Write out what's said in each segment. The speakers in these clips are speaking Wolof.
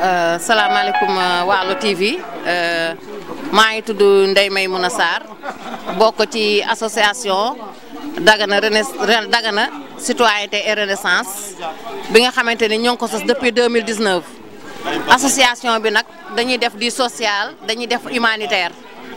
salaamaaleykum Waalo TV maa ngi tudd Ndeye Maymouna Sarr bokk ci association Dagana Renes Dagana citoyenneté et renaissance bi nga xamante ni ñoo ngi ko sos depuis 2019 association bi nag dañuy def di social dañuy def humanitaire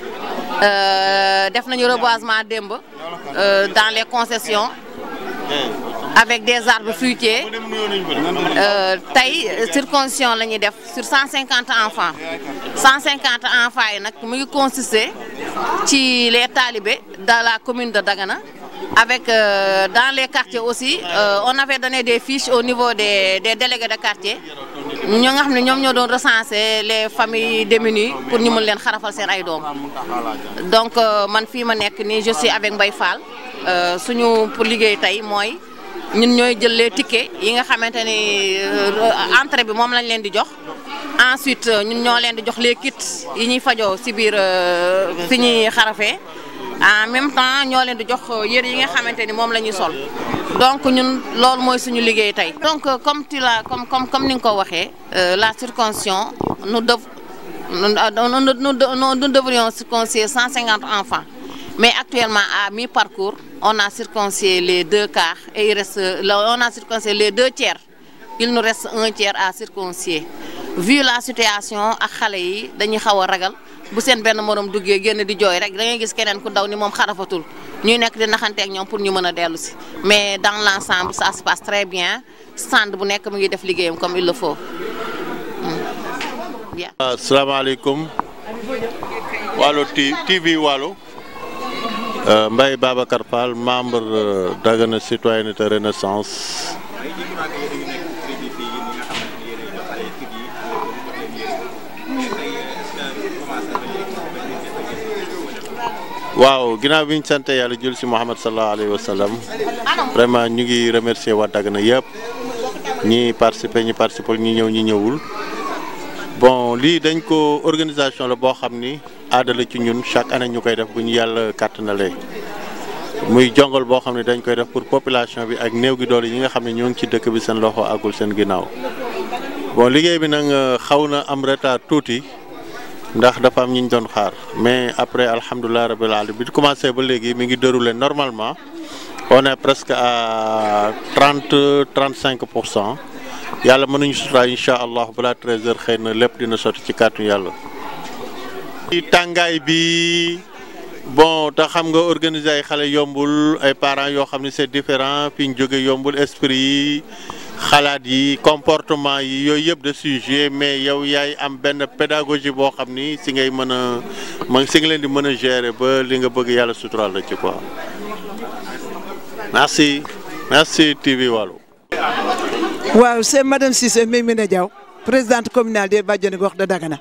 def nañu reboisement démb dans les concessions avec des arbres fruitiers tey circoncision la ñuy def sur 150 enfants 150 enfants yi nag mu ngi consister ci les talibés dans la commune de Dagana avec euh, dans les quartiers aussi euh, on avait donné des fiches au niveau des des délégués de quartier ñoo nga xam ne ñoom ñoo doon recenser les familles démunies pour ñu mën leen xarafal seen ay doom donc euh, man fii ma nekk nii je suis avec Mbaye Fall suñu pour liggéey tey mooy ñun ñooy jël les tickets yi nga xamante ni entrée bi moom lañ leen di jox ensuite ñun ñoo leen di jox les kits yi ñuy fajoo si biir fi ñuy xarafee en même temps ñoo leen di jox yére yi nga xamante ni moom la ñuy sol donc ñun loolu mooy suñu liggéey tey. donc comme tu la comme comme comme ni nga ko waxee la circoncision nous dev nous nous devrions circoncier 150 enfants mais actuellement à mi-parcours on a circoncié les deux quarts et il reste on a circoncié les deux tiers il nous reste un tiers à circoncier vu la situation ak xale yi dañuy xaw a ragal. bu seen benn morom duggee génn di jooy rek da ngay gis keneen ku daw ni moom xarafatul ñuy nekk di naxanteeg ñoom pour ñu mën a dellu si mais dans l' ensemble ça se passe très bien stand bu nekk mu ngi def liggéeyam comme il le faut. asalaamaaleykum Waalo TV Waalo Mbaye Babacar Fall membre Dagana citoyenneté renaissance. waaw ginnaaw bi ñu sant yàlla jul si Muhammad sallallahu alayhi wa sallam vraiment ñu ngi remercier waa Dagana yëpp ñi participer ñi participer ñi ñëw ñi ñëwul bon lii dañ ko organisation la boo xam ni aada la ci ñun chaque année ñu koy def bu ñu yàlla kàttanalee muy jongal boo xam ne dañ koy def pour population bi ak néew gi doole yi nga xam ne ñoo ngi ci dëkk bi seen loxo àggul seen ginnaaw bon liggéey bi nag xaw na am retard tuuti. ndax dafa am ñu ñu doon xaar mais après alhamdulilah rabil alamin bi commencé ba léegi mi ngi déroulé normalement on est presque à trente trente cinq pour cent yàlla mënuñu sutura incha allah balaa treize heures xëy na lépp dina sotti ci kàttu yàlla. ci tàngaay bi bon te xam nga organiser ay xale yombul ay parents yoo xam ne c'est différent fi ñu jóge yombul esprit yi. xalaat yi comportement yi yooyu yëpp de sujet mais yow yaay am benn pédagogie boo xam ni si ngay mën a ma si nga leen di mën a gérer ba li nga bëgg yàlla suturaal la ci quoi merci merci TV Waalo. waaw c'est madame Cissé Mimina Diaw présidente communale des Bajenu Gox de Dagana.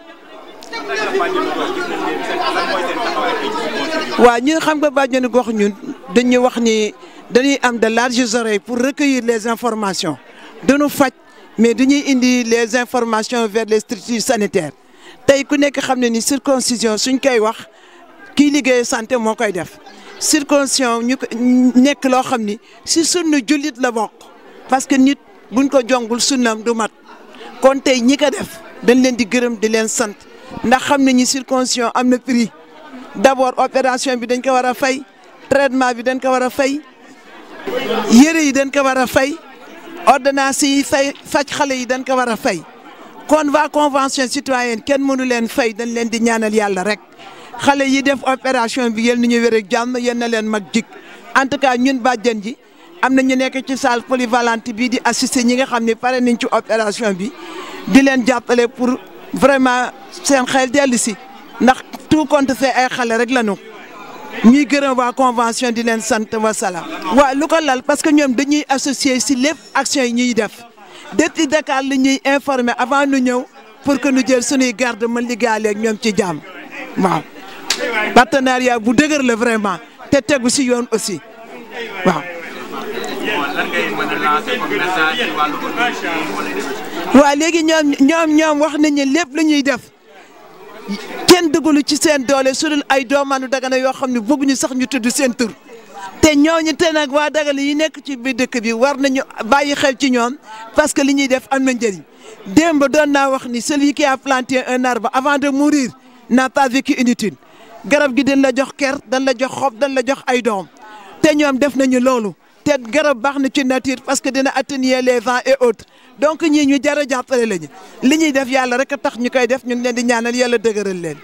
waaw ñun xam nga Bajenu Gox ñun dañuy wax ni dañuy am de larges oreilles pour recueillir les informations. dañu faj mais dañuy indi les informations vers les structures sanitaires tey ku nekk xam ne ni circoncision suñ koy wax kii liggéey santé moo koy def circoncision ñu ko nekk loo xam ni si sunna jullit la bokk parce que nit buñ ko jongul sunnam du mat kon tey ñi ko def dañ leen di gërëm di leen sant ndax xam nañu circoncision am na prix d'abord opération bi dañ ko war a fay traitement bi dañ ko war a fay yére yi dañ ko war a fay ordonnance yi fay faj xale yi dañ ko war a fay kon waa convention citoyenne kenn mënu leen fay dañ leen di ñaanal yàlla rek xale yi def opération bi yéen ñu wér ak jàmm yéen na leen mag jik en tout cas ñun bàjjen ji am na ñu nekk ci salle polyvalente bii di assister ñi nga xam ne pare nañ ci opération bi di leen jàppale pour vraiment seen xel dellu si ndax tout compte fait ay xale rek lañu ñuy gërëm waa convention di leen sant wa salaam. waaw lu ko lal parce que ñoom dañuy associé si lépp action yi ñuy def depuis Dakar li ñuy informer avant nu ñëw pour que nu jël suñuy garde mën liggéeyale ak ñoom ci jàmm waaw. partenariat bu dëgër la vraiment te tegu si yoon aussi waaw. waaw léegi ñoom ñoom ñoom wax nañu lépp lu ñuy def. kenn duggalu ci seen doole su dul ay doomaanu Dagana yoo xam ne bëgguñu sax ñu tudd seen tur te ñooñu te nag waa Dagana yi nekk ci biir dëkk bi war nañu bàyyi xel ci ñoom parce que li ñuy def am na njëriñ démb doon naa wax ni celui qui a planté un arbre avant de mourir n'a pas vécu inutile garab gi dañ la jox ker dañ la jox xob dañ la jox ay doom te ñoom def nañu loolu te garab baax na ci nature parce que dina atténuer les vents et autres donc ñii ñu jar a jàppale lañu li ñuy def yàlla rek a tax ñu koy def ñu ngi leen di ñaanal yàlla dëgëral leen.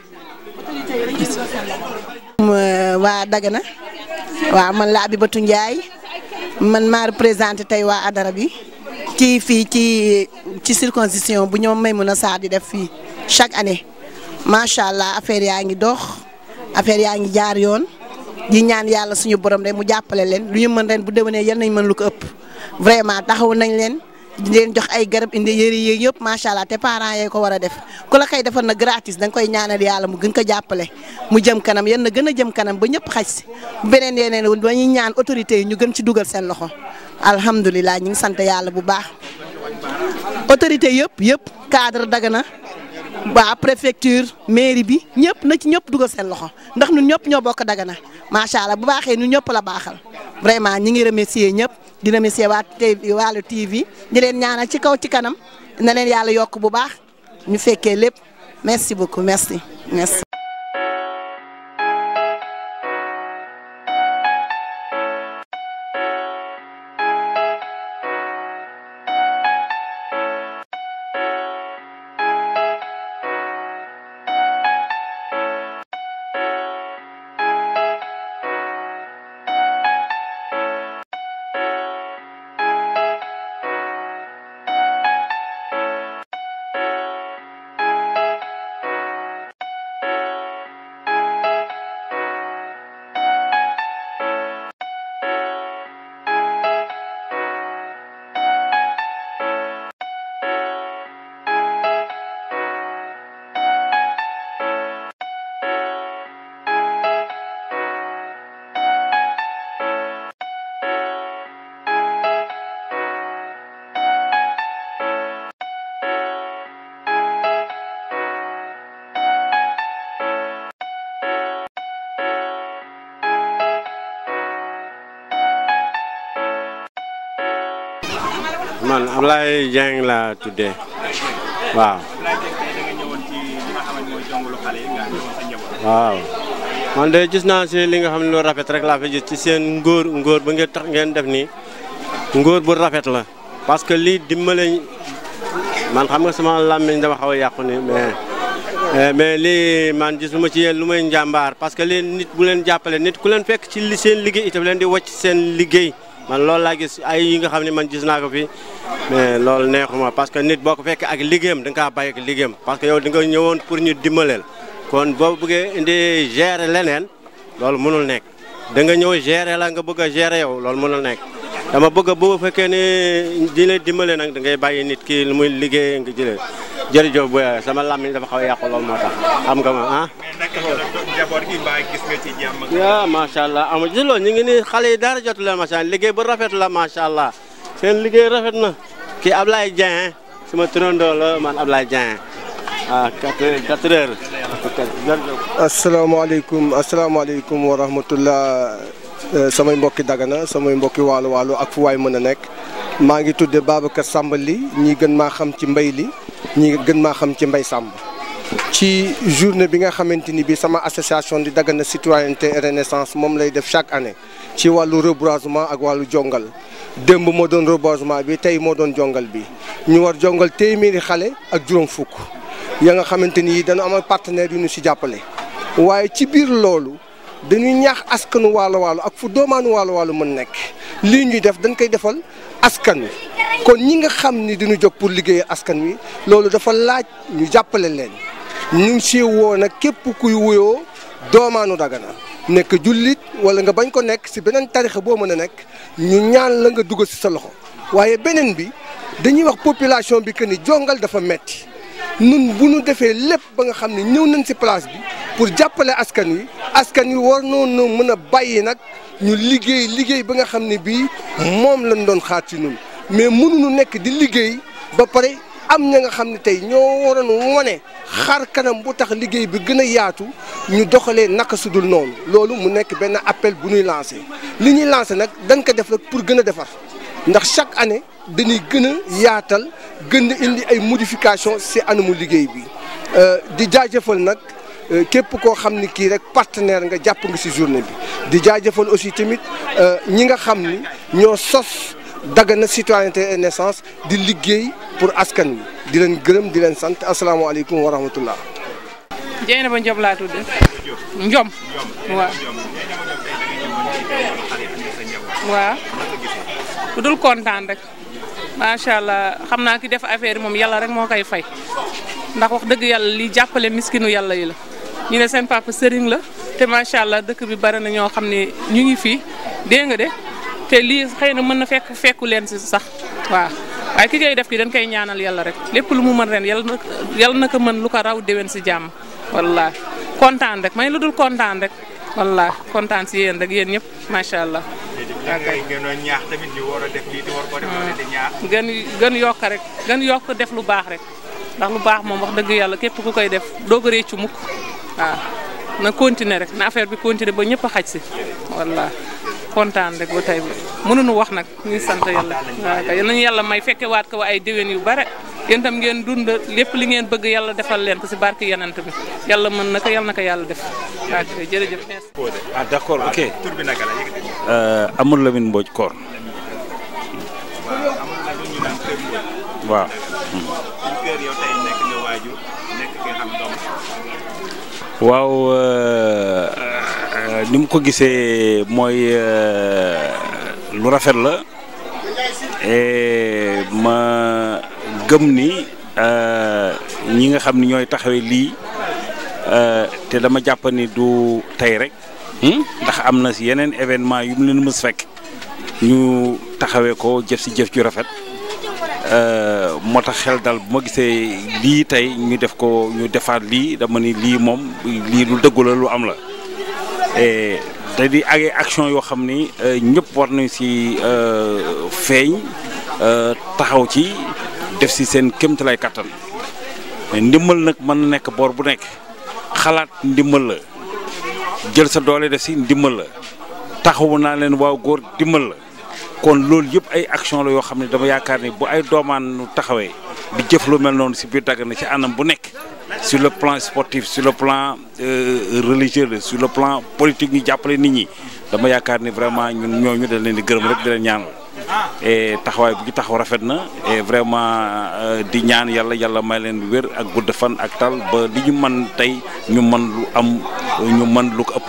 waa Dagana waaw man la Abibatu Ndiaye man maa représenté tey waa Adara bi ci fii ci ci circoncision bu ñoom Maimouna Sarr di def fii chaque année macha allah affaire yaa ngi dox affaire yaa ngi jaar yoon di ñaan yàlla suñu borom rek mu jàppale leen lu ñu mën ren bu déwénee yal nañ mën lu ko ëpp vraiment taxaw nañ leen di leen jox ay garab indi yëri yéeg yëpp macha allah te parents yee ko war a def ku la koy defal na gratis da nga koy ñaanal yàlla mu gën ko jàppale mu jëm kanam yan na gën a jëm kanam ba ñëpp xaj si beneen yeneen ba ñuy ñaan autorités yi ñu gën ci dugal seen loxo alhamdulilah ñu ngi sant yàlla bu baax autorité yëpp yëpp cadre Dagana waa préfecture mairie bi ñëpp na ci ñëpp dugal seen loxo ndax ñun ñëpp ñoo bokk Dagana macha allah bu baaxee ñun ñëpp la baaxal vraiment ñi ngi remercier ñëpp di remercier waa TV Waalo TV di leen ñaanal ci kaw ci kanam na leen yàlla yokk bu baax ñu fekkee lépp merci beaucoup merci merci. man Ablaye Dieng laa tuddee waaw. waaw man de gis naa si li nga xam ne lu rafet rek laa fi gis ci seen ngóor ngóor ba ngeen tax ngeen def nii ngóor bu rafet la parce que lii dimbale man xam nga sama làmmiñ dama xaw a yàqu ni mais mais lii man gisuma ci yéen lu may njàmbaar parce que lii nit bu leen jàppale nit ku leen fekk ci li seen liggéey itam leen di wàcc seen liggéey man loolu laa gis ay yi nga xam ne man gis naa ko fi mais loolu neexuma parce que nit boo ko fekkee ak liggéeyam da nga kaa bàyyi ak liggéeyam parce que yow di nga ñëwoon pour ñu dimbaleel kon boo bëggee indi gérer leneen loolu mënul nekk da nga ñëw gérer la nga bëgg a gérer yow loolu mënul nekk dama bëgg bu fekkee ne di la dimbale nag da ngay bàyyi nit ki lu muy liggéey nga jëlee jërëjëf bu sama làmmiñ dafa xaw a yàqu loolu moo tax xam nga ma ah. njaboot gi mbaa gis nga ci jàmm. yaa macha allah amu ci loolu ñu ngi ni xale yi dara jotu leen macha allah liggéey bu rafet la macha allah seen liggéey rafet na kii Ablaye Dieng sama turandoo la man Ablaye Dieng ah quatre quatre heures. asalaamaaleykum asalaamaaleykum wa rahmatullah samay mbokki Dagana samay mbokki waalo waalo ak fu waay mën a nekk maa ngi tudde Babacar Samba li ñi gën maa xam ci mbay li ñi gën maa xam ci mbay Samb ci journée bi nga xamante ni bi sama association di Dagana citoyenneté et renaissance moom lay def chaque année ci wàllu reboisement ak wàllu jongal démb moo doon reboisement bi tey moo doon jongal bi ñu war jongal téeméeri xale ak juróom fukk ya nga xamante ni dañu am partenaire yu ñu si jàppale waaye ci biir loolu dañuy ñaax askanu waalo waalo ak fu doomaanu waalo waalo mën nekk lii ñuy def dañ koy defal askan wi kon ñi nga xam ni dañu jóg pour liggéeyal askan wi loolu dafa laaj ñu jàppale leen ñu ngi si woo nag képp kuy wuyoo doomaanu Dagana nekk jullit wala nga bañ ko nekk si beneen tarixa boo mën a nekk ñu ñaan la nga dugg si sa loxo waaye beneen bi dañuy wax population bi que ni jongal dafa metti nun bu ñu defee lépp ba nga xam ne ñëw nañ si place bi pour jàppale askan wi askan wi war noonu mën a bàyyi nag ñu liggéey liggéey ba nga xam ne bii moom lañ doon xaar ci ñun mais mënuñu nekk di liggéey ba pare am ña nga xam ne tey ñoo waroon wone xar kanam bu tax liggéey bi gën a yaatu ñu doxalee naka sudul noonu loolu mu nekk benn appel bu ñuy lancé li ñuy lancé nag dañ ko def rek pour gën a defar ndax chaque année dañuy gën a yaatal gën a indi ay modification si anamu liggéey bi di jaajëfal nag képp koo xam ni kii rek partenaire nga jàpp nga si journée bi di jaajëfal aussi tamit ñi nga xam ni ñoo sos Dagana citoyenneté et naissance di liggéey pour askan wi di leen gërëm di leen sant asalaamaaleykum wa rahmatullah Jeyna ba Njob laa tudd Njom waaw waaw ku dul kontaan rek macha allah xam naa ki def affaire yi moom yàlla rek moo koy fay ndax wax dëgg yàlla li jàppale miskinu yàlla yi la ñu ne seen papa sëriñ la te macha allah dëkk bi bari na ñoo xam ne ñu ngi fii dégg nga de te lii xëy na mën na fekk fekku leen si sax waaw waaye ki koy def ki dañ koy ñaanal yàlla rek lépp lu mu mën ren yàlla na yàlla na ko mën lu ko raw déwén si jàmm wallaahi kontaan rek may lu dul kontaan rek wallaahi kontaan si yéen rek yéen ñëpp macha allah. ngay gënoon ñaax tamit ñu war a def lii te war koo def wala di ñaax. gën gën yokk rek gën yokk def lu baax rek ndax lu baax moom wax dëgg yàlla képp ku koy def doo ko réccu mukk waaw na continuer rek na affaire bi continuer ba ñëpp a xaj si wallaahi kontaan rek ba tey bi mënuñu wax nag ñu sant yàlla waaw kay nañu yàlla may fekke waat ko ay déwén yu bare yéen tam ngeen dund lépp li ngeen bëgg yàlla defal leen ko si barke yenant bi yàlla mën na ko yàlla na ko yàlla def waaw kay jërëjëf merci. ah d' accord ok tur bi naka la yëg Amadou Lamine Mbodj Koor waaw. suñ kër yow tey nekk nga waajur nekk ki nga xam doom waaw ni mu ko gisee mooy lu rafet la et ma gëm ni ñi nga xam ni ñooy taxawee lii te dama jàpp ni du tey rek ndax am na si yeneen événement yu mu leen mës fekk ñu taxawee ko jëf si jëf ju rafet moo tax xel dal bu ma gisee lii tey ñu def ko ñu defaat lii dama ni lii moom lii lu dëggu la lu am la te di ay action yoo xam ni ñëpp war nañ si feeñ taxaw ci def si seen kéemtalaay kattan ndimbal nag mën na nekk boor bu nekk xalaat ndimbal la jël sa doole def si ndimbal la taxawu naa leen waaw góor ndimbal la kon loolu yëpp ay action la yoo xam ne dama yaakaar ni bu ay doomaan taxawee di jëf lu mel noonu si biir Dagana ci anam bu nekk sur le plan sportif sur le plan religieux sur le plan politique ñu jàppale nit ñi dama yaakaar ni vraiment ñun ñooñu dañ leen di gërëm rek di leen ñaanal et taxawaay bu ñu taxaw rafet na et vraiment di ñaan yàlla yàlla may leen wér ak gudd fan ak tal ba li ñu mën tey ñu mën lu am ñu mën lu ko ëpp.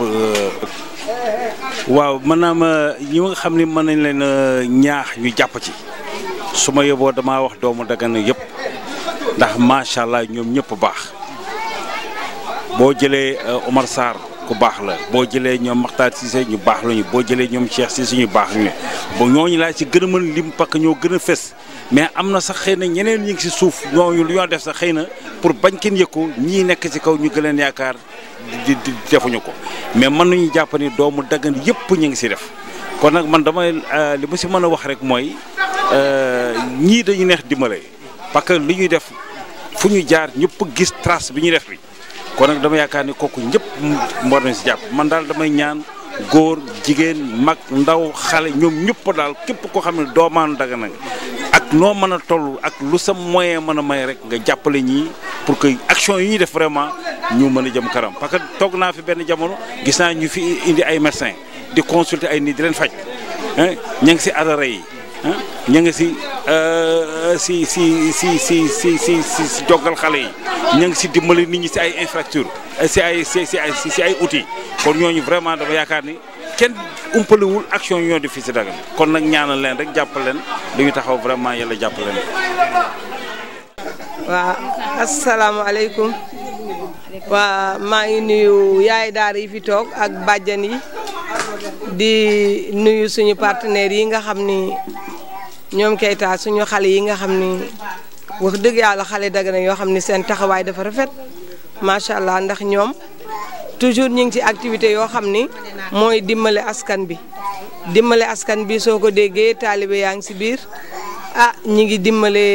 waaw maanaam ñi nga xam ne mën nañ leen ñaax ñu jàpp ci su ma yóbboo damaa wax doomu Dagana yëpp ndax macha allah ñoom ñëpp baax boo jëlee Omar Sarr ku baax la boo jëlee ñoom Makhtar Cissé ñu baax lañu boo jëlee ñoom Cheikh Cissé ñu baax ñu ba ñooñu laa ci gën a mën lim parce que ñoo gën a fës mais am na sax xëy na ñeneen ñi ngi ci suuf ñooñu lu ñoo def sax xëy na pour bañ kenn yëg ko ñii nekk ci kaw ñu gën leen yaakaar di di defuñu ko mais mën nañu jàpp ni doomu Dagana yëpp ñu ngi si def kon nag man damay li ma si mën a wax rek mooy ñii dañu neex dimbale parce que li ñuy def fu ñu jaar ñëpp gis trace bi ñuy def bi kon nag dama yaakaar ni kooku ñëpp war nañ si jàpp man daal damay ñaan góor jigéen mag ndaw xale ñoom ñëpp daal képp koo xam ne doomaanu Dagana ak noo mën a toll ak lu sa moyen mën a may rek nga jàppale ñii pour que action yi ñuy def vraiment ñu mën a jëm kanam parce que toog naa fi benn jamono gis naa ñu fi indi ay médecins di consulter ay nit di leen faj ña ngi si adara yi ña ngi si si si si si si si si si joggal xale yi ña ngi si dimbali nit ñi si ay infrastructure si ay si si ay si ay outils kon ñooñu vraiment dama yaakaar ni kenn umpalewul action yi ñoo def fii si Dagana kon nag ñaanal leen rek jàppal leen dañuy taxaw vraiment yàlla jàppal leen. waaw asalaamaaleykum waa maa ngi nuyu yaay daara yi fi toog ak bàjjan yi di nuyu suñu partenaires yi nga xam ni ñoom Keita suñu xale yi nga xam ni wax dëgg yàlla xale Dagana yoo xam ni seen taxawaay dafa rafet macha allah ndax ñoom toujours ñu ngi ci activité yoo xam ni mooy dimbale askan bi dimbale askan bi soo ko déggee taalibe yaa ngi si biir ah ñi ngi dimbale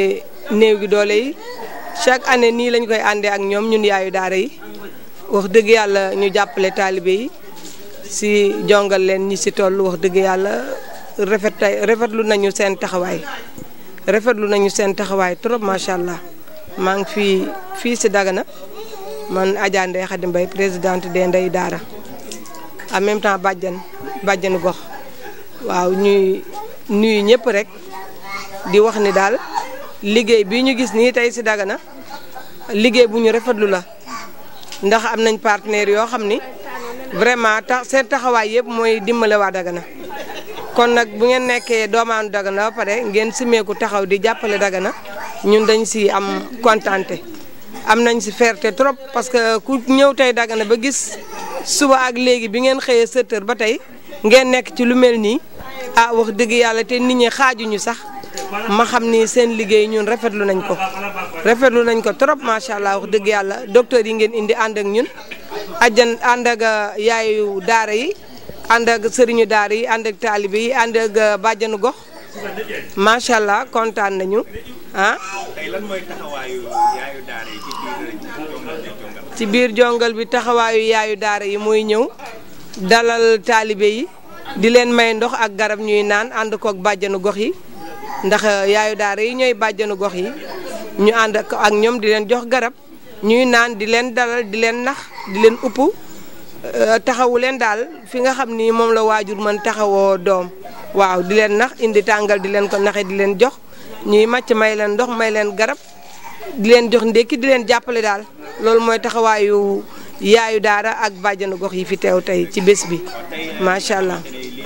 néew gi doole yi chaque année nii lañ koy àndee ak ñoom ñun yaayu daara yi wax dëgg yàlla ñu jàppale taalibe yi si jongal leen ñi si toll wax dëgg yàlla rafet rafetlu nañu seen taxawaay rafetlu nañu seen taxawaay trop macha allah maa ngi fii fii si Dagana man Adja Ndeye Khady Mbaye présidente des Ndey Daara en même temps bàjjan bàjjanu gox waaw ñuy nuyu ñëpp rek di wax ni daal liggéey bi ñu gis nii tey si Dagana liggéey bu ñu rafetlu la ndax am nañ partenaires yoo xam ni vraiment tax seen taxawaay yëpp mooy dimbale waa Dagana kon nag bu ngeen nekkee doomaanu Dagana ba pare ngeen simeeku taxaw di jàppale Dagana ñun dañ si am kontante am nañ si fierté trop parce que ku ñëw tey Dagana ba gis suba ak léegi bi ngeen xëyee 7 heures ba tey ngeen nekk ci lu mel nii ah wax dëgg yàlla te nit ñi xaajuñu sax ma xam ni seen liggéey ñun rafetlu nañ ko rafetlu nañ ko trop macha allah wax dëgg yàlla docteur yi ngeen indi ànd ak ñun ajjan ànd ak yaayu daara yi ànd ak sëriñu daara yi ànd ak taalibe yi ànd ak bàjjanu gox macha allah kontaan nañu ah. tey lan mooy taxawaayu yaayu daara yi ci biir jongal bi jongal. ci biir jongal bi taxawaayu yaayu daara yi mooy ñëw dalal taalibe yi di leen may ndox ak garab ñuy naan ànd koog bàjjanu gox yi ndax yaayu daara yi ñooy bàjjanu gox yi ñu ànd ak ak ñoom di leen jox garab ñuy naan di leen dalal di leen nax di leen upp taxawu leen daal fi nga xam ni moom la waajur mën taxawoo doom waaw di leen nax indi tàngal di leen ko naxe di leen jox ñuy màcc may leen ndox may leen garab di leen jox ndékki di leen jàppale daal loolu mooy taxawaayu yaayu daara ak bàjjanu gox yi fi teew tey ci bés bi macha allah.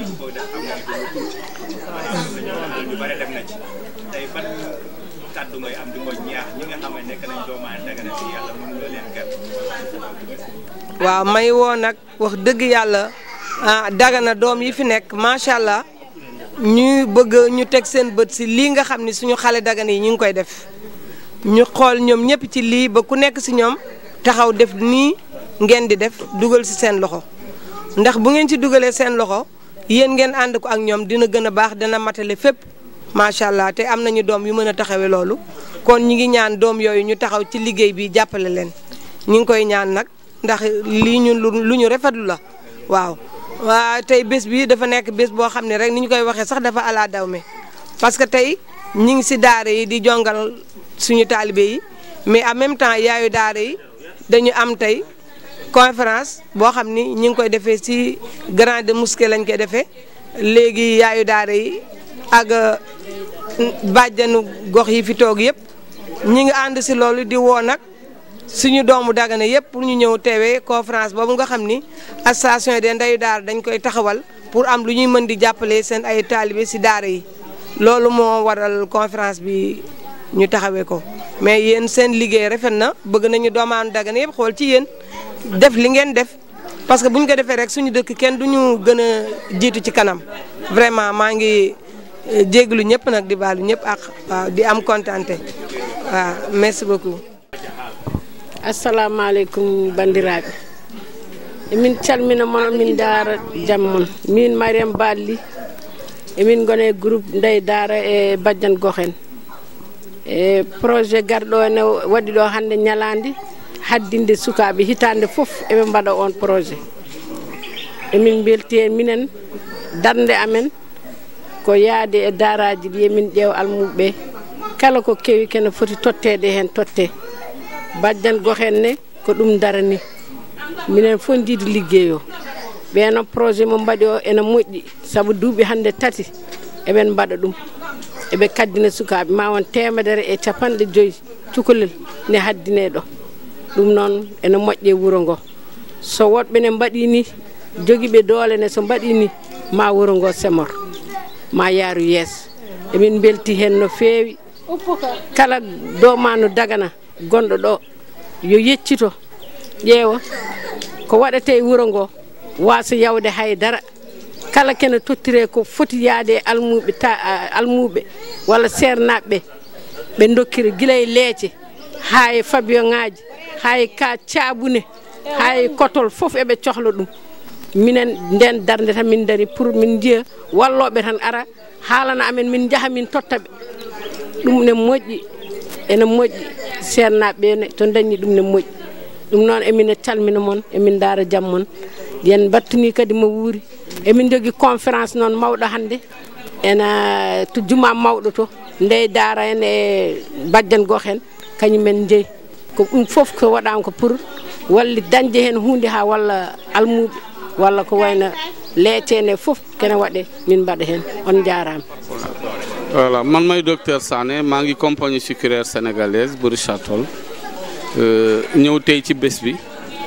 lu bare dem na ci tey ban kàddu ngay am di ko ñaax ñi nga xam ne nekk nañ doomaane Dagana si yàlla mën loo leen ger waaw may woo nag wax dëgg yàlla ah Dagana doom yi fi nekk macha allah ñu bëgg ñu teg seen bët si lii nga xam ni suñu xale Dagana yi ñu ngi koy def ñu xool ñoom ñëpp ci lii ba ku nekk si ñoom taxaw def nii ngeen di def dugal si seen loxo ndax bu ngeen ci dugalee seen loxo yéen ngeen ànd ko ak ñoom dina gën a baax dana matale fépp macha allah te am nañu doom yu mën a taxawee loolu kon ñi ngi ñaan doom yooyu ñu taxaw ci liggéey bi jàppale leen ñi ngi koy ñaan nag ndax lii ñun lu ñu rafetlu la waaw. waa tey bés bi dafa nekk bés boo xam ne rek ni ñu koy waxee sax dafa ala daw me parce que tey ñi ngi si daara yi di jongal suñu taalibe yi mais en même temps yaayu daara yi dañu am tey conférence boo xam ni ñi ngi koy defee si grande mosquée lañ koy defee léegi yaayu daara yi ak bàjjanu gox yi fi toog yëpp ñi ngi ànd si loolu di woo nag suñu doomu Dagana yëpp pour ñu ñëw teewee conférence boobu nga xam ni association des ndeyu daara dañ koy taxawal pour am lu ñuy mën di jàppale seen ay taalibe si daara yi loolu moo waral conférence bi ñu taxawee ko mais yéen seen liggéey rafet na bëgg nañu doomaanu Dagana yëpp xool ci yéen def li ngeen def parce que bu ñu ko defee rek suñu dëkk kenn du ñu gën a jiitu ci kanam vraiment maa ngi jéglu ñëpp nag di baalu ñëpp ak waaw di am kontante waaw merci beaucoup. assalamu aleykum bandiraɓe emin calmina moon min daara jaam mon min mariame balli emin gone groupe ndey daara e badiane gohen e projet garɗo ene waɗi ɗo hannde ñalandi haddinde sukaɓe hitande foof eɓe mbaɗa on projet emin belti hen minen darde amen ko yaade e daaraji ɗi emin ƴeewa almuɓeɓe kala ko kewi kene foti tottede hen totte badiane gohen ne ko ɗum darani minen fof jiidi ligguey o ɓeeno projet mo mbaɗi o ene moƴƴi saabu duuɓi hannde tati eɓen mbaɗa ɗum eɓe kaddina sukaɓe ma won temedere e capanɗe joyyi cukalel ne haddine ɗo ɗum noon ene moƴƴe wuuro ngo so woɗɓe ne mbaɗi ni joguiɓe doole ne so mbaɗi ni ma wuuro ngo semor ma yaaru yeeso emin belti hen no feewi kala domanu dagana gonɗo ɗo yo yeccito ƴeewa ko waɗete e wuuro ngo wasa yawde haydara kala kene tottire ko foti yaade e almuɓe ta almuɓe walla sernaɓeɓe ɓe dokkira guila e leece ha e fabion ŋaji ha e ka caabune ha e kotol foof eɓe cohla ɗum minen nden darde tan min dari pour min jiiya walloɓe tan ara haalana amen min jaaha min tottaɓe ɗum ne moƴƴi ene moƴƴi seernaɓe ɓe to dañi ɗum ne moƴƴi ɗum noon emin calmina moon emin daara jaam moon yen battani kadi mo wuuri emin jogui conférence noon mawɗo hannde ena to juma mawɗo to ndey daara en e bajjan gox en kañumen jeeyi ko ɗum fof ko waɗama ko pour walli dañde hen hunde ha walla almuɓe walla ko wayno leecene fof kene waɗe min mbaɗa hen on jarama voilà man may docteur Sané maa ngi compagnie sucrière sénégalaise bu Richard Toll ñëw tey ci bés bi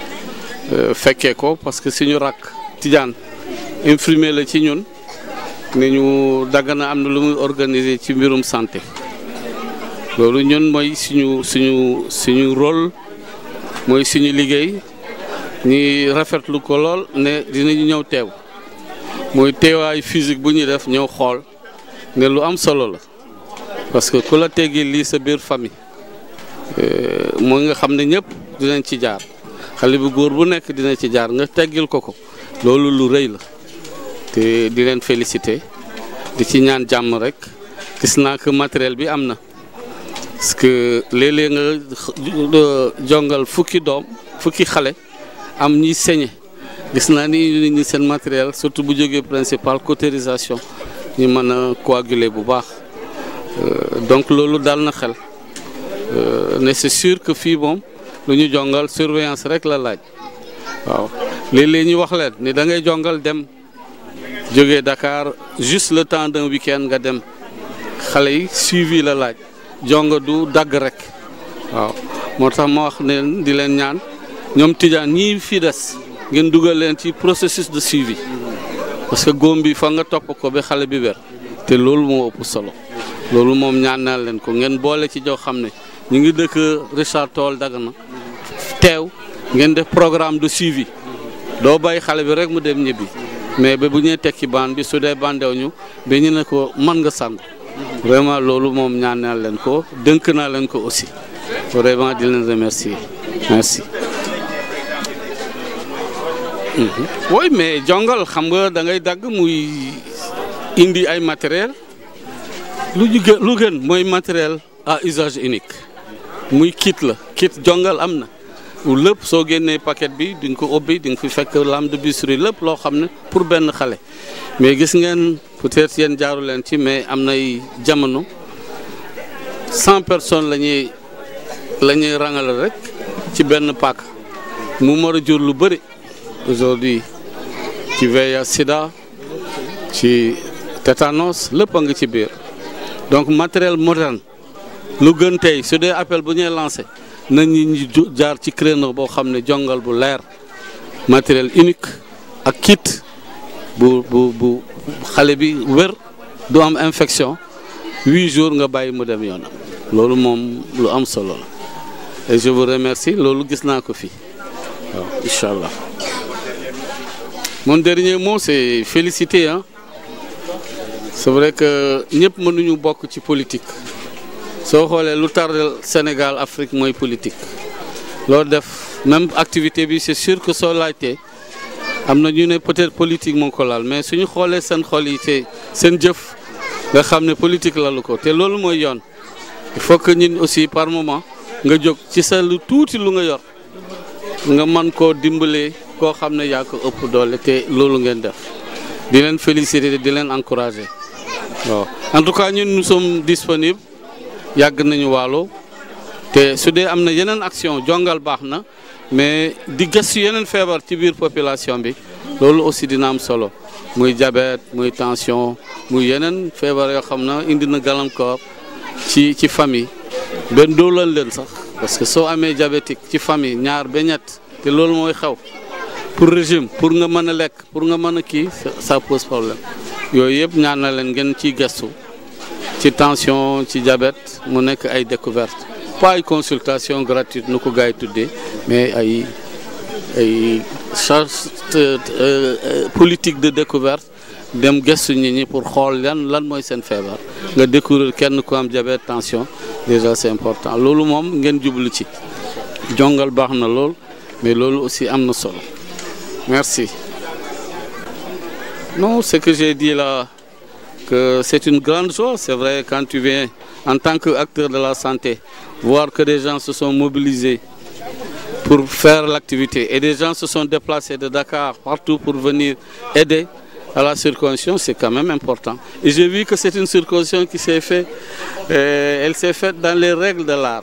fekkee ko parce que suñu rakk Tidiane infirmier la ci ñun ne ñu Dagana am na lu muy organiser ci mbirum santé loolu ñun mooy suñu suñu suñu rôle mooy suñu liggéey ñi rafetlu ko lool ne dinañu ñëw teew mooy teewaay physique bu ñuy def ñëw xool ne lu am solo la parce que ku la teggee lii sa biir famille mooy nga xam ne ñëpp dinañ ci jaar xale bu góor bu nekk dina ci jaar nga teggil ko ko loolu lu rëy la te di leen féliciter di ci ñaan jàmm rek gis naa que matériel bi am na parce que léeg-léeg nga jongal fukki doom fukki xale am ñi saigné gis naa ni nit ñi seen matériel surtout bu jógee principal cautérisation ñu mën a coaguler bu baax donc loolu daal na xel ne c'est sûr que fii moom lu ñu jongal surveillance rek la laaj waaw léeg-léeg ñu wax leen ni da ngay jongal dem jógee Dakar juste le temps d'un week-end nga dem xale yi suivi la laaj jonga du dagg rek waaw moo tax ma wax ne di leen ñaan ñoom Tidiane ñii fi des ngeen dugal leen ci processus de suivi parce que góom bi fa nga topp ko ba xale bi wér te loolu moo ëpp solo loolu moom ñaan naa leen ko ngeen boole ci joo xam ne ñu ngi dëkk Richard Toll Dagana teew ngeen def programme de suivi doo bàyyi xale bi rek mu dem ñibbi mais ba bu ñuy tekki baan bi su dee bandew ñu ba ñu ne ko mën nga sangu vraiment loolu moom ñaan naa leen ko dënk naa leen ko aussi vraiment di leen remercier merci. oui mais jongal xam nga da ngay dagg muy indi ay matériel lu ñu gën lu gën mooy matériel à usage unique muy kit la kit jongal am na lépp soo génnee paquet bi di nga ko ubbi di nga fi fekk lame de bistouri lépp loo xam ne pour benn xale mais gis ngeen peut-être yéen jaaru leen ci mais am nay jamono cent personnes la ñuy la ñuy rangale rek ci benn paak mu mën a jur lu bëri aujourd'hui ci VIH sida ci tétanos lépp a ngi ci biir donc matériel moderne lu gën tey su dee appel bu ñuy lancé nañ ñi jaar ci créneau boo xam ne jongal bu leer matériel unique ak kit bu bu bu xale bi wér du am infection huit jours nga bàyyi mu dem yoonam loolu moom lu am solo la et je vous remercie loolu gis naa ko fii waaw incha allah mon dernier mot c'est féliciter hein c'est vrai que ñëpp mënuñu bokk ci politique soo xoolee lu tardel Sénégal Afrique mooy politique loolu def même activité bi c'est sûr que soo laajtee am na ñu ne peut-être politique moo ko laal mais suñu xoolee seen xol yi te seen jëf nga xam ne politique lalu ko te loolu mooy yoon il faut que ñun aussi par moment nga jóg ci sa lu tuuti lu nga yor nga mën koo dimbalee koo xam ne yaa ko ëpp doole te loolu ngeen def di leen féliciter di leen encourager waaw en tout cas ñun nous sommes disponibles yàgg nañu waalo te su dee am na yeneen action jongal baax na mais di gëstu yeneen feebar ci biir population bi loolu aussi dina am solo muy diabète muy tension muy yeneen feebar yoo xam na indi na gàllankoor ci ci famille benn doolan leen sax parce que soo amee diabétique ci famille ñaar ba ñett te loolu mooy xew pour régime pour nga mën a lekk pour nga mën a kii ça pose problème yooyu yëpp ñaan na leen ngeen ciy gëstu ci tension ci diabète mu nekk ay découverte pas ay consultation gratuite nu ko gars yi tuddee mais ay ay charge politique de découverte dem gëstu nit ñi pour xool lan lan mooy seen feebar nga découvrir kenn ku am diabète tension déjà c'est important loolu moom ngeen jublu ci jongal baax na lool mais loolu aussi am na solo merci non ce que j'ai dit là que c'est une grande chose c'est vrai quand tu viens en tant qu'acteur de la santé, voir que des gens se sont mobilisés pour faire l'activité et des gens se sont déplacés de Dakar partout pour venir aider à la circoncision, c'est quand même important. Et j'ai vu que c'est une circoncision qui s'est faite, euh, elle s'est faite dans les règles de l'art.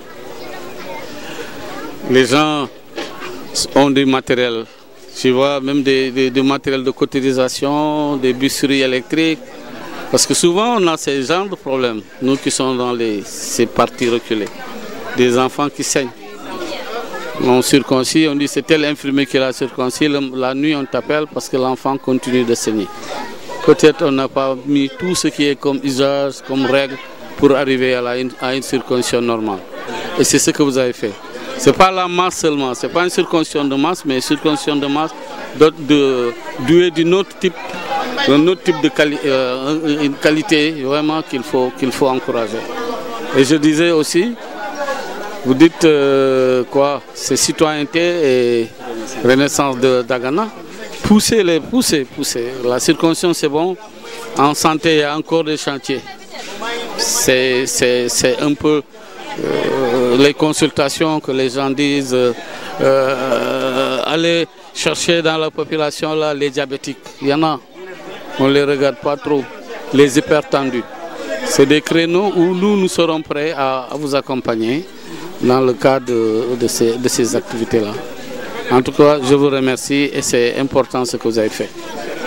Les gens ont du matériel, tu vois, même des, des- du matériel de cotisation, des busseries électriques. Parce que souvent, on a ces genres de problèmes, nous qui sommes dans les, ces parties reculées. Des enfants qui saignent. On circoncis, on dit c'est tel infirmier qui l'a circoncis, le- la nuit on t'appelle parce que l'enfant continue de saigner. Peut-être on n'a pas mis tout ce qui est comme usage, comme règle pour arriver à, la- à une circoncision normale. Et c'est ce que vous avez fait. Ce n'est pas la masse seulement, ce n'est pas une circoncision de masse, mais une circoncision de masse de, de, douée d'un autre type, d'un autre type de quali- euh, une qualité vraiment qu'il faut, qu'il faut encourager. Et je disais aussi, vous dites euh, quoi C'est citoyenneté et renaissance de Dagana. Poussez les, poussez, poussez. La circoncision c'est bon. En santé, il y a encore des chantiers. C'est c'est- c'est un peu euh, les consultations que les gens disent. euh, euh, allez chercher dans la population là les diabétiques. Il y en a. On ne les regarde pas trop. Les hypertendus. C'est des créneaux où nous, nous serons prêts à, à vous accompagner dans le cadre de, de ces, de ces activités-là. En tout cas, je vous remercie et c'est important ce que vous avez fait.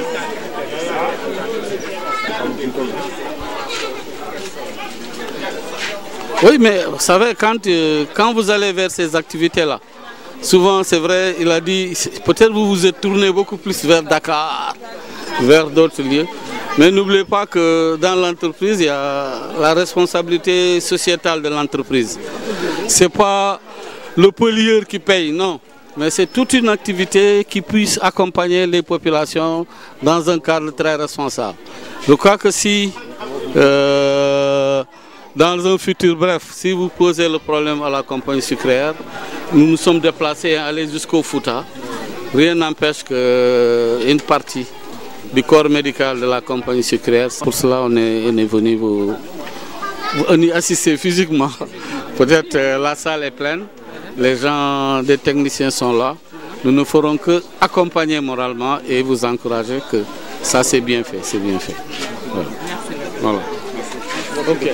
Oui, mais vous savez, quand, euh, quand vous allez vers ces activités-là, souvent, c'est vrai, il a dit, c'est- peut-être vous vous êtes tourné beaucoup plus vers Dakar, vers d'autres lieux. Mais n'oubliez pas que dans l'entreprise, il y a la responsabilité sociétale de l'entreprise. Ce n'est pas le pollueur qui paye, non. Mais c'est toute une activité qui puisse accompagner les populations dans un cadre très responsable. Je crois que si, euh, dans un futur bref, si vous posez le problème à la compagnie sucrière, nous nous sommes déplacés à aller jusqu'au Fouta. Rien n'empêche qu'une partie du corps médical de la compagnie sucrière, pour cela on est, on est venu vous, vous y assister physiquement. Peut-être euh, la salle est pleine, les gens, des techniciens sont là. Nous ne ferons que accompagner moralement et vous encourager que ça c'est bien fait, c'est bien fait. Voilà. Voilà. Ok.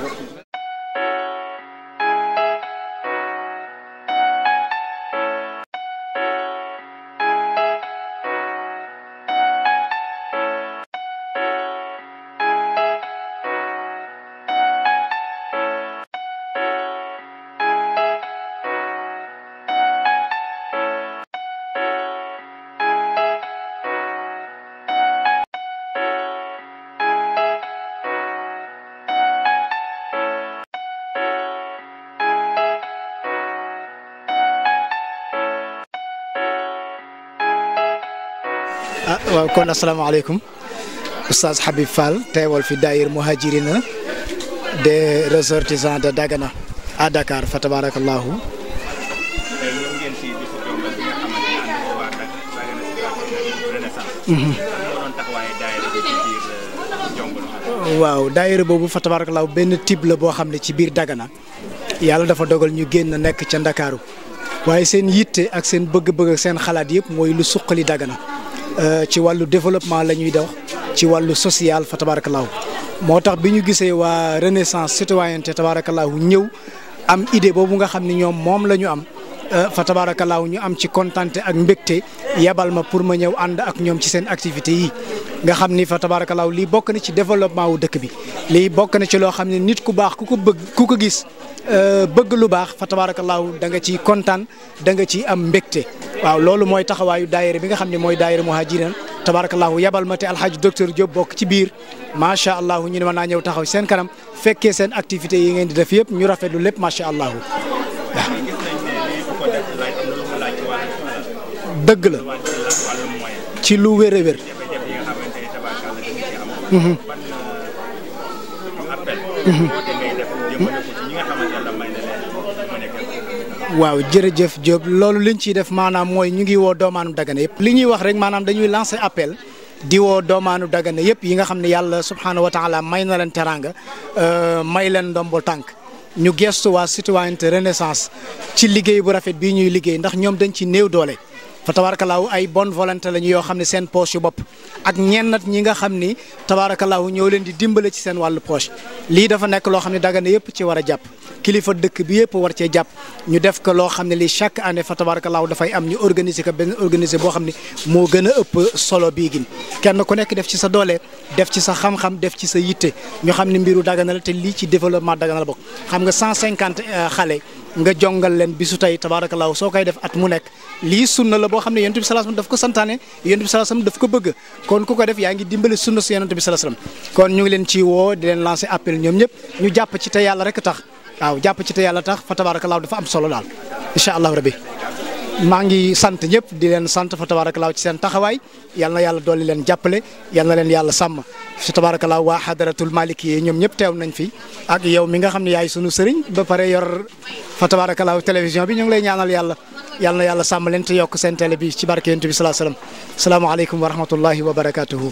ah waaw kon asalaamaaleykum oustaz Habib Fall teewal fi daayir muhajirina des ressortissants de Dagana à Dakar fa tabarakallahu tey ñëw ngeen ci bisu Jombal bi nga xamante ne ànd ko waa Dak Dagana Circulation Renaissance. Mhm. lan moo doon taxawaaye daayira bi ci biir Jombal. waaw daayira boobu fa tabarakallahu benn type la boo xam ne ci biir Dagana yàlla dafa dogal ñu génn nekk ca Ndakaaru waaye seen yitte ak seen bëgg-bëgg ak seen xalaat yëpp mooy lu suqali Dagana Euh, ci wàllu développement la ñuy dox ci wàllu social fa tabarakallahu moo tax bi ñu gisee waa renaissance citoyenneté tabarakallahu ñëw am idée boobu nga xam ne ñoom moom la ñu am euh, fa tabarakallahu ñu am ci kontante ak mbégte yebal ma pour ma ñëw ànd ak ñoom ci seen activité yi nga xam ni fa tabarakallahu lii bokk na ci développement wu dëkk bi lii bokk na ci loo xam ne nit ku baax ku ko bëgg ku ko gis euh, bëgg lu baax fa tabarakallahu da nga ciy kontaan da nga ciy am mbégte waaw loolu mooy taxawaayu daayira bi nga xam ne mooy daayira muhajirin tabarakallahu yabal ma te alxaaji docteur Diop bokk ci biir macha allah ñu ne ma naa ñëw taxaw seen kanam fekkee seen activités yi ngeen di def yëpp ñu rafetlu lépp macha allah gis nañ ne lii ku ko def laaj am na lu mu laaj ci wàllu dëgg la wàllu moyen. ci lu wér a wér. jafe-jafe yi nga xamante ne tabaarkalla dañu ci am. Mhm. ban euh, appel. Mhm. woote ngay def jëmale ko ci ñi nga xamante ne may na leen mu nekk waaw jërëjëf Diop loolu liñ ciy def maanaam mooy ñu ngi woo doomaanum Dagana yëpp li ñuy wax rek maanaam dañuy lancer appel di woo doomaanu Dagana yëpp yi nga xam ne yàlla subhaanahu wa taala may na leen teraanga may leen ndombol tànk ñu gestu waa citoyenneté renaissance ci liggéey bu rafet bii ñuy liggéey ndax ñoom dañ ci néew doole fa tabarakallahu ay bonne volonté lañu yoo xam ne seen poche yu bopp ak ñennat ñi nga xam ni tabarakallahu ñoo leen di dimbale ci seen wàllu poche lii dafa nekk loo xam ne Dagana yëpp ci war a jàpp kilifa dëkk bi yëpp war cee jàpp ñu def ko loo xam ne lii chaque année fa tabarakallahu dafay am ñu organiser ko benn organiser boo xam ne moo gën a ëpp solo bii gin kenn ku nekk def ci sa doole def ci sa xam-xam def ci sa yitte ñu xam ne mbiru Dagana la te lii ci développement Dagana la bokk xam nga 150 xale nga jongal leen bisu tey tabaarakallaahu soo koy def at mu nekk lii sunna la boo xam ne yonent bi sallallahu alayhi wasallam daf ko santaane yonent bi sallallahu alayhi wasallam daf ko bëgg kon ku ko def yaa ngi dimbali sunna si yonent bi sallallahu alayhi wasallam kon ñu ngi leen ci woo di leen lancer appel ñoom ñëpp ñu jàpp ci te yàlla rek tax waaw jàpp ci te yàlla tax fa tabaarakallaahu dafa am solo daal incha allahu rabbi maa ngi sant ñëpp di leen sant fa tabaarakallaahu ci seen taxawaay yal na yàlla dolli leen jàppale yal na leen yàlla sàmm fa tabaarakallaahu waa xadaratul maliki yi ñoom ñëpp teew nañ fi ak yow mi nga xam ne yaay sunu sëriñ ba pare yor fa tabaarakallaahu télévision bi ñu ngi lay ñaanal yàlla yal na yàlla sàmm leen te yokk seen télé bi ci barke yonent bi salaa salaam salaamaaleykum wa rahmatullahi wa barakaatuhu.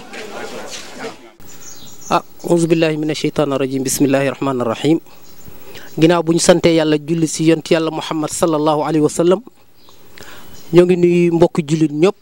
ah auzu billahi mina sheytaani rajim bismillahi rahmaani rahim ginnaaw bu ñu santee yàlla julli si yont yàlla muhammad sallallahu alayhi wa sallam ñoo ngi nuyu mbokki jullit ñëpp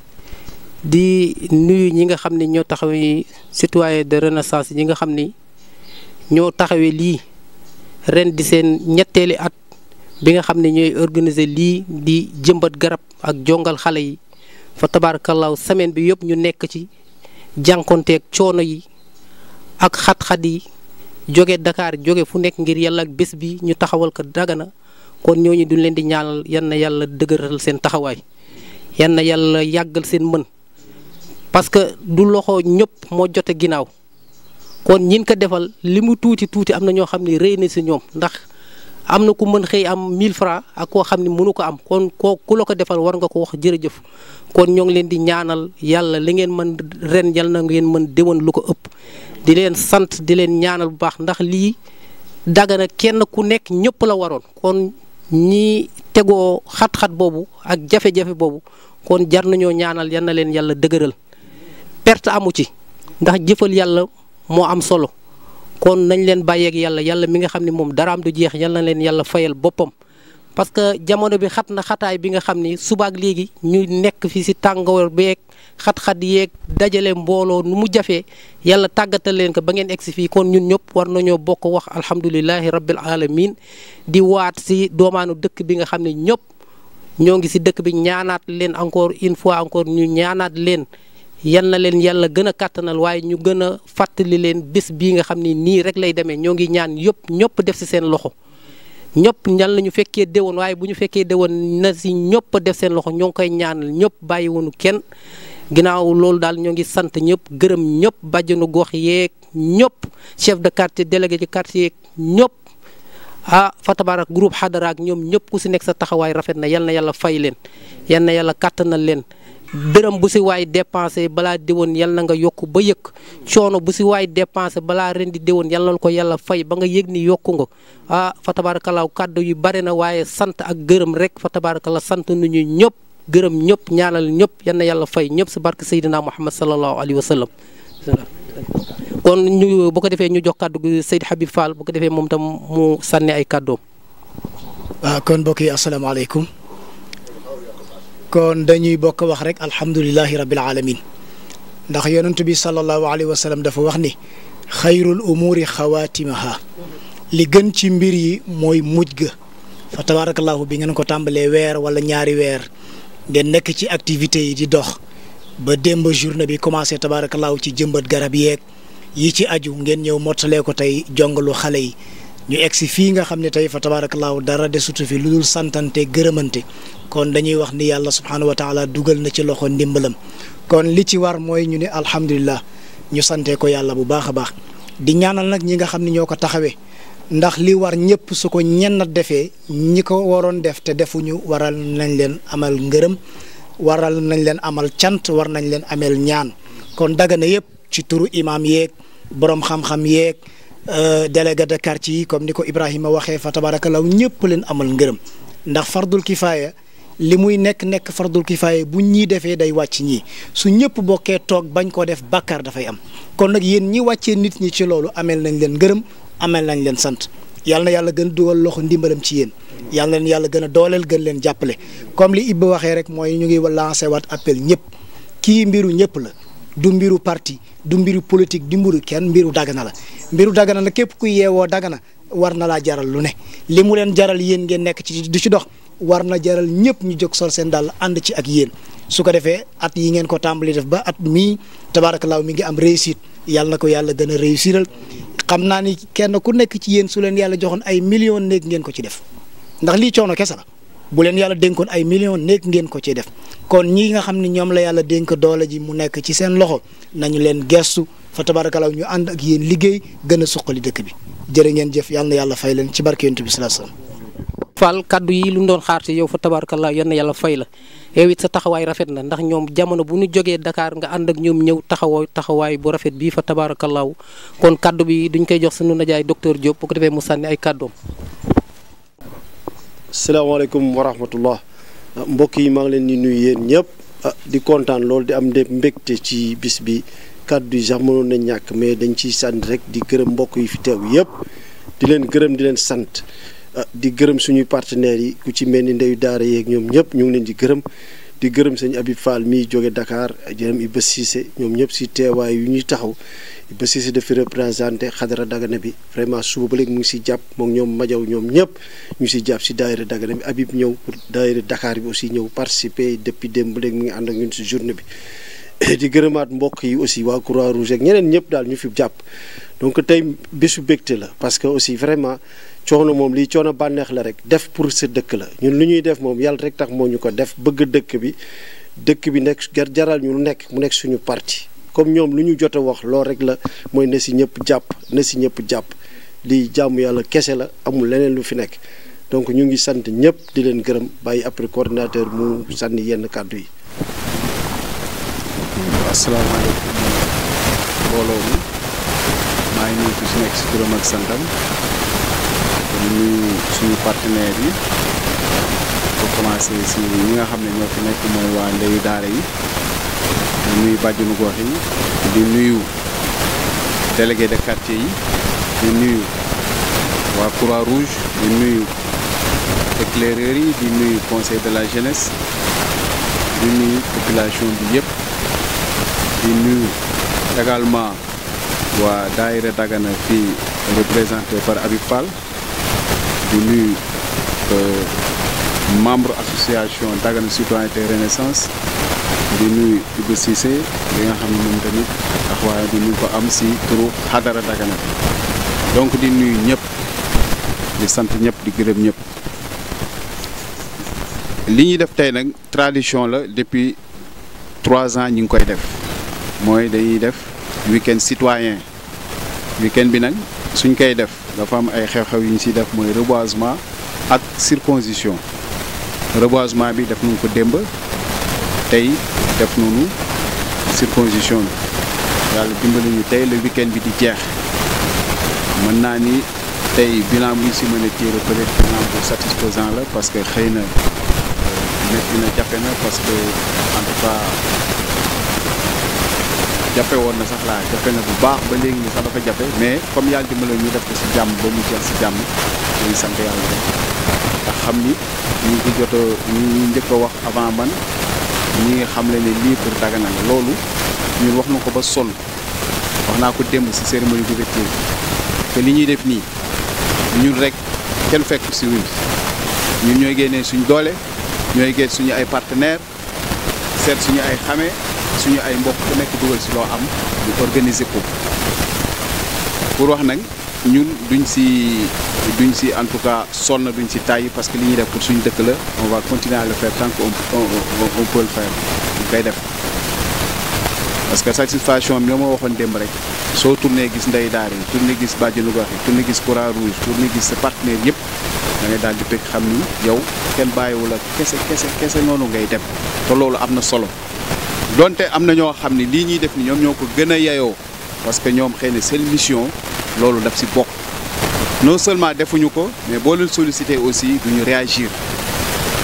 di nuyu ñi nga xam ne ñoo taxawee citoyen de renaissance ñi nga xam ni ñoo taxawee lii ren di seen ñetteeli at bi nga xam ne ñooy organiser lii di jëmbat garab ak jongal xale yi fa tabaarakallaahu semaine bi yëpp ñu nekk ci jànkonteeg coono yi ak xat-xat yi jóge Dakar jóge fu nekk ngir yàlla ak bés bi ñu taxawal ko Dagana kon ñooñu duñ leen di ñaanal yan na yàlla dëgëral seen taxawaay yan na yàlla yàggal seen mën parce que du loxo ñëpp moo jote ginnaaw kon ñin ko defal li mu tuuti tuuti am na ñoo xam ne rëy na si ñoom ndax am na ku mën xëy am 1000 francs ak koo xam ne mënu ko am kon koo ku la ko defal war nga ko wax jërëjëf kon ñoo ngi leen di ñaanal yàlla li ngeen mën ren yal na ngeen mën déwén lu ko ëpp di leen sant di leen ñaanal bu baax ndax lii Dagana kenn ku nekk ñëpp la waroon kon ñi tegoo xat-xat boobu ak jafe-jafe boobu kon jar nañoo ñaanal yal na leen yàlla dëgëral perte amu ci ndax jëfal yàlla moo am solo kon nañ leen bàyyeeg yàlla yàlla mi nga xam ne moom daraam du jeex yal na leen yàlla fayal boppam. parce que jamono bi xat na xataay bi nga xam ni subaak léegi ñu nekk fi si tàngoor beeg xat-xat yeeg dajale mbooloo nu mu jafee yàlla tàggatal leen ko ba ngeen egsi fii kon ñun ñëpp war nañoo bokk wax alhamdulilahi rabbil alamin di waat si doomaanu dëkk bi nga xam ne ñëpp ñoo ngi si dëkk bi ñaanaat leen encore une fois encore ñu ñaanaat leen yal na leen yàlla gën a kàttanal waaye ñu gën a fàttali leen bés bii nga xam ne nii rek lay demee ñoo ngi ñaan yëpp ñëpp def si seen loxo ñëpp ñal na ñu fekkee déwoon waaye bu ñu fekkee déwoon na si ñëpp def seen loxo ñoo ngi koy ñaanal ñëpp bàyyiwunu kenn ginnaaw loolu daal ñoo ngi sant ñëpp gërëm ñëpp bàjjenu gox yeeg ñëpp chef de quartier délégué ci quartier yeeg ñëpp ah fa tabarak groupe xadara ak ñoom ñëpp ku si nekk sa taxawaay rafet na yal na yàlla fay leen yal na yàlla kàttanal leen dërëm bu si waay dépensé balaa déwoon yal na nga yokk ba yëg coono bu si waay dépensé balaa ren di déwoon yal na ko yàlla fay ba nga yëg ni yokku nga ah fa tabarakalaaw kàddu yu bare na waaye sant ak gërëm rek fa tabarakallah sant nañu ñëpp gërëm ñëpp ñaanal ñëpp yal na yàlla fay ñëpp si barke Seydina Muhammad sallallahu alayhi wa sallam kon ñu bu ko defee ñu jox kàddu gi Seyd Habib Fall bu ko defee moom tam mu sànni ay kàddoom. waaw kon mbokk yi asalaamaaleykum kon dañuy bokk wax rek alhamdulilahi rabbil alamin ndax yonent bi sallallahu alayhi wa sallam dafa wax ni xayrul umuri xawaatimaha li gën ci mbir yi mooy mujj ga fa tabarakallahu bi ngeen ko tàmbalee weer wala ñaari weer ngeen nekk ci activités yi di dox ba démb journée bi commencé tabarakallahu ci jëmbat garab yeeg yi ci aju ngeen ñëw mottalee ko tey jongalu xale yi ñu egg si fii nga xam ne tey fa tabaarakallaahu dara desutu fi lu dul santante gërëmante kon dañuy wax ni yàlla subhaanahu wa taala dugal na ci loxo ndimbalam kon li ci war mooy ñu ne alhamdulilah ñu sante ko yàlla bu baax a baax di ñaanal nag ñi nga xam ne ñoo ko taxawee ndax li war ñëpp su ko ñenn defee ñi ko waroon def te defuñu waral nañ leen amal ngërëm waral nañ leen amal cant war nañ leen ameel ñaan kon Dagana yëpp ci turu imaam yeeg borom xam-xam yeeg. délégué de quartier yi comme ni ko Ibrahima waxee fa tabarakallahu ñëpp leen amal ngërëm ndax fardul kifaaya li muy nekk nekk fardul kifaaya bu ñii defee day wàcc ñii su ñëpp bokkee toog bañ koo def bàkkaar dafay am kon nag yéen ñi wàccee nit ñi ci loolu ameel nañ leen ngërëm ameel nañ leen sant yàlla na yàlla gën a dugal loxo ndimbalam ci yéen yàlla na leen yàlla gën a dooleel gën leen jàppale comme li Ibba waxee rek mooy ñu ngi lancé waat appel ñëpp kii mbiru ñëpp la du mbiru parti du mbiru politique du mbiru kenn mbiru dagana la mbiru dagana la képp kuy yeewoo dagana war na laa jaral lu ne li mu leen jaral yéen ngeen nekk ci du ci dox war na jaral ñëpp ñu jóg sol seen dàll ànd ci ak yéen su ko defee at yi ngeen ko tàmbali def ba at mii tabaarakallaahu mi ngi am réussite yàlla na ko yàlla gën a réussiral xam naa ni kenn ku nekk ci yéen su leen yàlla joxoon ay millions néeg ngeen ko ci def ndax lii coono kese la bu leen yàlla dénkoon ay millions néeg ngeen ko ci def kon ñi nga xam ne ñoom la yàlla dénk doole ji mu nekk ci seen loxo nañu leen gestu fa tabaarakallaahu ñu ànd ak yéen liggéey gën a suqali dëkk bi jërë ngeen jëf yàlla na yàlla fay leen ci barke yonent bi sallallahu alayhi wasallam Fall kaddu yi lu ñu doon xaar ci yow fa tabaarakallah yal na yàlla fay la yow it sa taxawaay rafet na ndax ñoom jamono bu ñu jógee Dakar nga ànd ak ñoom ñëw taxawoo taxawaay bu rafet bii fa tabaarakallah kon kaddu bi duñ koy jox sunu najaay docteur Diop bu ko defee mu sànni ay kaddoom. salaamaaleykum wa rahmatullah mbokk yi maa ngi leen di nuyu yéen ñëpp di kontaan loolu di am de mbégte ci bis bi kaddu yi sax mënoon na ñàkk mais dañ ciy sant rek di gërëm mbokk yi fi teew yëpp di leen gërëm di leen sant. di gërëm suñuy partenaires yi ku ci mel ni ndeyu daara yeeg ñoom ñëpp ñu ngi leen di gërëm di gërëm sëñ Habib Fall mii jóge Dakar jërëm Iba Cissé ñoom ñëpp si teewaay yu ñuy taxaw Iba Cissé dafi représenté xadara Dagana bi vraiment suba ba léegi mu ngi si jàpp moom ñoom Majaw ñoom ñëpp ñu si jàpp si daayira Dagana bi Habib ñëw pour daayira Dakar bi aussi ñëw participer depuis démb ba léegi mu ngi ànd ak ñun si journée bi di gërëmaat mbokk yi aussi waa Croix Rouge ak ñeneen ñëpp daal ñu fi jàpp donc tey bésu bégte la parce que aussi vraiment coono moom lii coono bànneex la rek def pour sa dëkk la ñun lu ñuy def moom yàlla rek tax moo ñu ko def bëgg dëkk bi dëkk bi nekk jar jaral ñu lu nekk mu nekk suñu parti comme ñoom lu ñu jot a wax loolu rek la mooy na si ñëpp jàpp na si ñëpp jàpp lii jàmm yàlla kese la amul leneen lu fi nekk donc ñu ngi sant ñëpp di leen gërëm bàyyi après coordinateur mu sànni yenn kàddu yi. asalaamaaleykum mbooloo mi maa ngi nuyu ku si nekk si turam ak santam di nuyu suñu partenaires yi ko commencé si ñi nga xam ne ñoo fi nekk mooy waa ndeyu daara yi di nuyu bàjjenu gox yi di nuyu délégué de quartier yi di nuyu waa croix rouge di nuyu éclaireurs yi di nuyu conseil de la jeunesse di nuyu population bi yëpp di nuyu également waa daayira Dagana fii représenté par Habib Fall di nuyu membre association Dagana citoyenneté renaissance di nuyu Ibou Cissé li nga xam ne moom tamit taxawaay bi ñu ko am si turu xadara Dagana bi donc di nuyu ñëpp di sant ñëpp di gërëm ñëpp li ñuy def tey nag tradition la depuis trois ans ñu ngi koy def mooy dañuy def week-end citoyen week-end bi nag suñ koy def dafa am ay xew-xew yu ñu siy def mooy reboisement ak circoncision reboisement bi def nañu ko démb tey def nañu circoncision bi yàlla dimbali ñu tey le week-end bi di jeex mën naa ni tey bilan bu ñu si mën a tirer peut-être bilan bu satisfaisant la parce que xëy na métti na jafe na parce que en tout cas jafe woon na sax laa jafe na bu baax ba léegi ni sax dafa jafe mais comme yàlla dimbali ñu def ko si jàmm ba mu jeex si jàmm ñu ngi sant yàlla rek ndax xam ni ñu ngi jot a ñu ngi njëkk a wax avant man ñi nga xam le ne lii pour Dagana la loolu ñun wax na ko ba sonn wax naa ko démb si cérémonie d'ouverture que li ñuy def nii ñun rek kenn fekk si ñun ñun ñooy génnee suñ doole ñooy génn suñu ay partenaires seet suñu ay xame suñu ay mbokk ku nekk dugal si loo am ñu organiser ko pour wax nag ñun duñ si duñ si en tout cas sonn duñ si tàyyi parce que li ñuy def pour suñu dëkk la on va continuer à le faire tant qu'on on peut le faire ñu koy def parce que satisfaction bi la ma waxoon démb rek soo tourné gis ndey daar yi tourné gis bàjjenu gox yi tourné gis croix rouge tourné gis sa partenaire yëpp da ngay daal di bëgg xam ni yow kenn bàyyiwu la kese kese kese noonu ngay dem te loolu am na solo donte am na ñoo xam ne lii ñuy def ni ñoom ñoo ko gën a yayoo parce que ñoom xëy na seen mission loolu daf si bokk non seulement defuñu ko mais boo leen sollicité aussi duñu réagir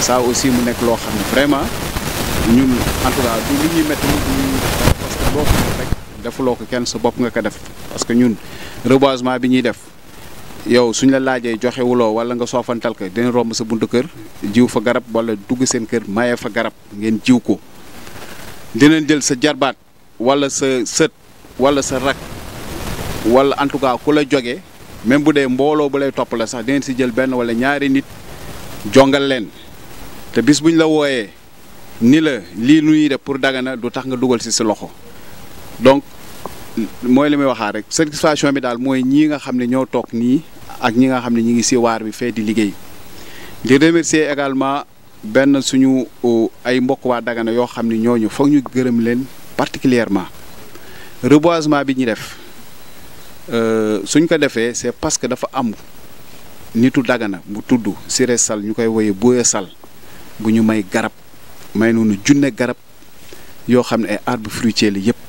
ça aussi mu nekk loo xam ne vraiment ñun en tout cas du li ñuy métti du parce que boo ko def rek defuloo ko kenn sa bopp nga ko def parce que ñun reboisement bi ñuy def yow suñ la laajee joxewuloo wala nga soofantal ko dina romb sa buntu kër jiw fa garab wala dugg seen kër maye fa garab ngeen jiw ko dinañ jël sa jarbaat wala sa sët wala sa rak wala en tout cas ku la jógee même bu dee mbooloo bu lay topp la sax dinañ si jël benn wala ñaari nit jongal leen te bis buñ la wooyee ni la lii nu ñuy def pour Dagana du tax nga dugal si sa loxo donc mooy li may waxaa rek satisfaction bi daal mooy ñii nga xam ne ñoo toog nii ak ñi nga xam ne ñi ngi si waar bi fee di liggéey di remercier également benn suñu ay mbokk waa Dagana yoo xam ne ñooñu foog ñu gërëm leen particulièrement reboisement bi ñu def suñ ko defee c'est parce que dafa am nitu Dagana bu tudd Siré Sall ñu koy woyee Boye Sall bu ñu may garab may noonu junne garab yoo xam ne ay arbre fruitier la yépp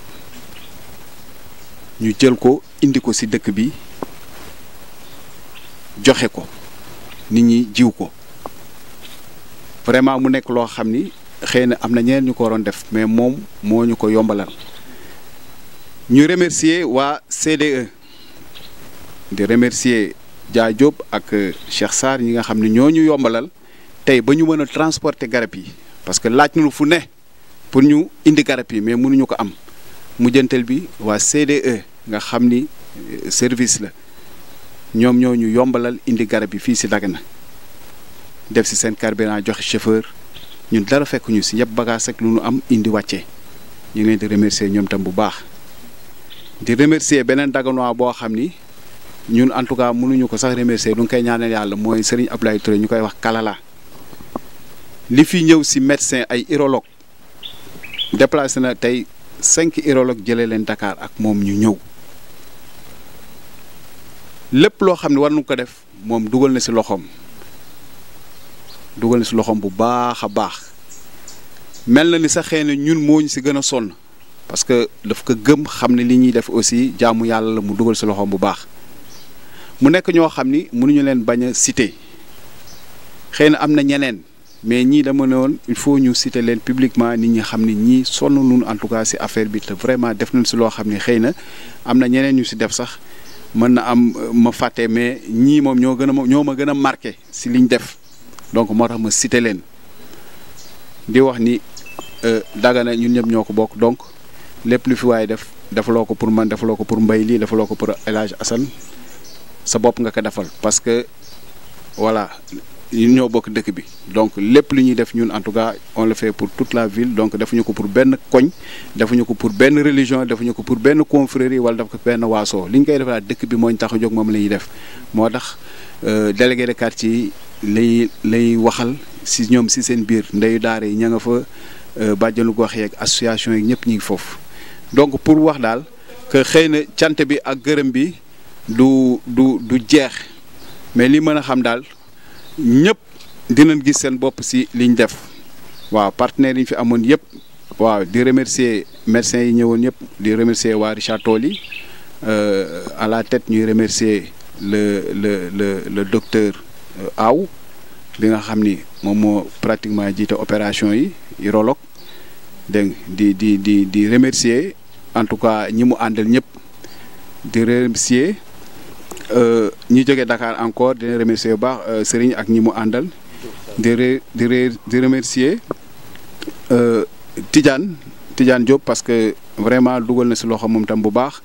ñu jël ko indi ko ci dëkk bi joxe ko nit ñi jiw ko vraiment mu nekk loo xam ni xëy na am na ñeneen ñu ko waroon def mais moom moo ñu ko yombalal ñu remercier waa CDE di remercier Dia Diop ak Cheikh Sarr ñi nga xam ne ñoo ñu yombalal tey ba ñu mën a transporter garab yi parce que laaj nañu fu ne pour ñu indi garab yi mais mënuñu ko am mujjantal bi waa CDE nga xam ni service la ñoom ñoo ñu yombalal indi garab yi fii ci Dagana def ci seen carburant joxe chauffeur ñun dara fekk ñu ci yëpp bagage ak lu ñu am indi wàccee ñu ngi leen di remercier ñoom tam bu baax di remercier beneen Daganois boo xam ni ñun en tout cas mënuñu ko sax remercier du nga koy ñaanal yàlla mooy Serigne Abdoulaye Touré ñu koy wax Kalala li fi ñëw ci médecin ay urologue déplacé na tey cinq urologue jëlee leen Dakar ak moom ñu ñëw lépp loo xam ne war nañu ko def moom dugal na ci loxoom dugal na ci loxoom bu baax a baax mel na ni sax xëy na ñun moo ñu ci gën a sonn parce que daf ko gëm xam ne li ñuy def aussi jaamu yàlla la mu dugal ci loxoom bu baax mu nekk ñoo xam ni mënuñu leen bañ a citer xëy na am na ñeneen mais ñii dama ne woon il faut ñu citer leen publiquement nit ñi xam ni ñii sonn nun en tout cas ci affaire bi te vraiment def nañ ci loo xam ni xëy na am na ñeneen ñu ci def sax mën na am ma fàtte mais ñii moom ñoo gën a ñoo ma gën a marqué ci liñ def donc moo tax ma citer leen di wax ni Dagana ñun ñëpp ñoo ko bokk donc lépp lu fi waaye def defaloo ko pour man defaloo ko pour mbay lii defaloo ko pour El Hadj Assane sa bopp nga ko defal parce que voilà ñun ñoo bokk dëkk bi donc lépp lu ñuy def ñun en tout cas on le fait pour toute la ville donc defuñu ko pour benn koñ defuñu ko pour benn religion defuñu ko pour benn confrérie wala def ko benn waasoo li ñu koy defal dëkk bi moo ñu tax a jóg moom la ñuy def moo tax délégué de quartier yi lay lay waxal si ñoom si seen biir ndeyu daara yi ña nga fa bàjjanu gox yeeg association yi ñëpp ñu ngi foofu donc pour wax daal que xëy na cant bi ak gërëm bi du du du jeex mais li mën a xam daal ñëpp dinañ gis seen bopp si liñ def waaw partenaires yi ñu fi amoon yëpp waaw di remercier médecins yi ñëwoon yëpp di remercier waa Richard Toll yi à la tête ñuy remercier le le le le docteur Aw bi nga xam ni moom moo pratiquement jiite opération yi urologue dégg di di di di remercier en tout cas ñi mu àndal ñëpp di remercier ñi jógee Dakar encore dina remercier bu baax Serigne ak ñi mu àndal di re di re di remercier Tidiane Tidiane Diop parce que vraiment dugal na si loxo moom tam bu baax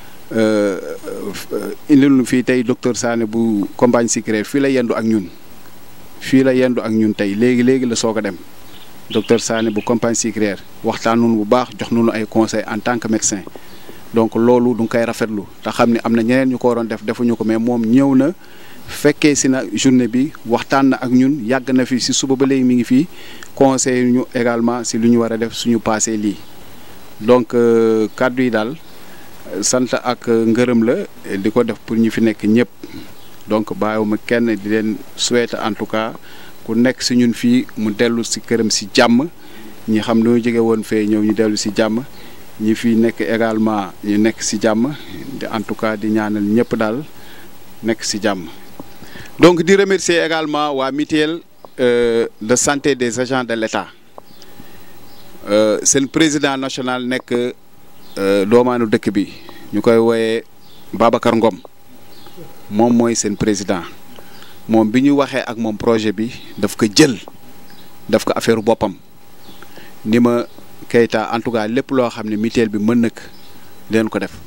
indil nu fii tey docteur Sané bu compagnie Sicré fii la yendu ak ñun fii la yendu ak ñun tey léegi léegi la soog a dem docteur Sané bu compagnie Sicré waxtaan nañu bu baax jox nañu ay conseils en tant que médecin donc loolu du nga koy rafetlu te xam ne am na ñeneen ñu ko waroon def defuñu ko mais moom ñëw na fekkee si na journée bi waxtaan na ak ñun yàgg na fi si suba ba léegi mi ngi fii conseil ñu également si lu ñu war a def suñu passé lii donc kàddu yi daal sant ak ngërëm la di ko def pour ñu fi nekk ñëpp donc bàyyiwuma kenn di leen souhaiter en tout cas ku nekk si ñun fii mu dellu si këram si jàmm ñi xam loo jóge woon fee ñëw ñu dellu si jàmm ñi fi nekk également ñu nekk si jàmm di en tout cas di ñaanal ñëpp daal nekk si jàmm donc di remercier également waa mutuelle euh, de santé des agents de l'État euh, seen président national nekk euh, doomaanu dëkk bi ñu koy wooyee Babacar Ngom moom mooy seen président moom bi ñu waxee ak moom projet bi daf ko jël daf ko affaire boppam ni ma Keita en tout cas lépp loo xam ne mutuelle bi mën nak leen ko def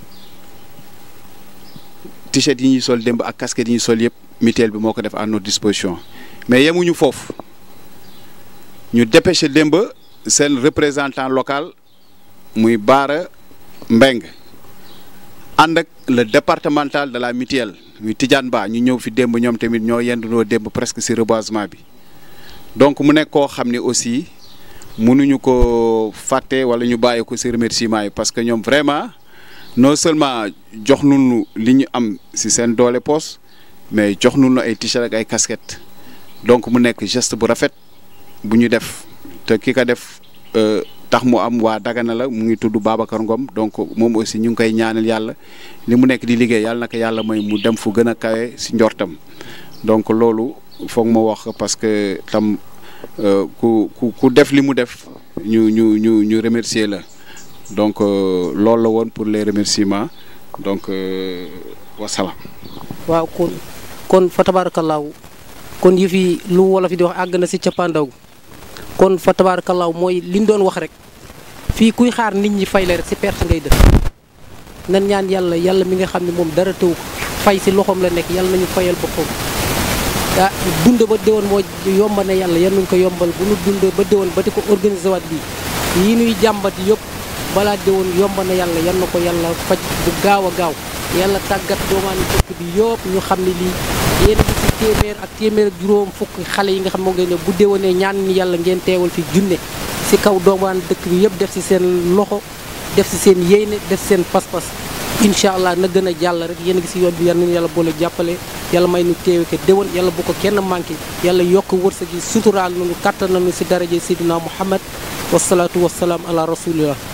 t-shirt yi ñuy sol démb ak casquette yi ñuy sol yëpp mutuelle bi moo ko def à notre disposition mais yemuñu foofu ñu dépêché démb seen représentant local muy Baara Mbeng ànd ak le départemental de la mutuelle muy Tidiane Ba ñu ñëw fi démb ñoom tamit ñoo yendunoo démb presque ci reboisement bi donc mu nekk koo xam ne aussi mënuñu ko fàtte wala ñu bàyyi ko ci remerciement yi parce que ñoom vraiment non seulement jox nañu li ñu am ci seen doole poos mais jox nañu ay t-shirt ak ay casquette donc mu nekk geste bu rafet bu ñu def te ki ko def tax mu am waa Dagana la mu ngi tudd Babacar Ngom donc moom aussi ñu ngi koy ñaanal yàlla li mu nekk di liggéey yàlla na ko yàlla may mu dem fu gën a kawe ci njortam donc loolu foog ma wax parce que tam ku ku ku def li mu def ñu ñu ñu ñu remercier la donc loolu la woon pour les remerciements donc wasalaam. waaw kon kon fa tabaarakallaahu kon yëf yi lu wolof yi di wax àgg na si cappaandaw kon fa tabaarakallaahu mooy li ñu doon wax rek fii kuy xaar nit ñi fay la rek si perte ngay def nan ñaan yàlla yàlla mi nga xam ne moom dara tëw ko fay si loxoom la nekk yàlla nañu fayal boppam ah dund ba déwoon moo yomba ne yàlla yan nañu ko yombal bu nu dund ba déwoon ba di ko organiser waat bi yi nuy jàmbat yëpp balaa déwoon yomba na yàlla yan na ko yàlla faj bu gaaw a gaaw yàlla tàggat doomaani dëkk bi yëpp ñu xam ne lii yéen a ngi si téeméer ak téeméer ak juróom fukk xale yi nga xam moo ngeen ne bu déwénee ñaan ni yàlla ngeen teewal fi junne si kaw doomaan dëkk bi yëpp def si seen loxo def si seen yéene def si seen pas-pas incha allah na gën a jàll rek yéen a ngi si yoon bi yal nañu yàlla boole jàppale yàlla may nu teewe ke déwén yàlla bu ko kenn manqué yàlla yokk wërsëg yi suturaal nañu kàttan nañu si daraje Seydina Muhammad wasalaatu wasalaam ala rasulillah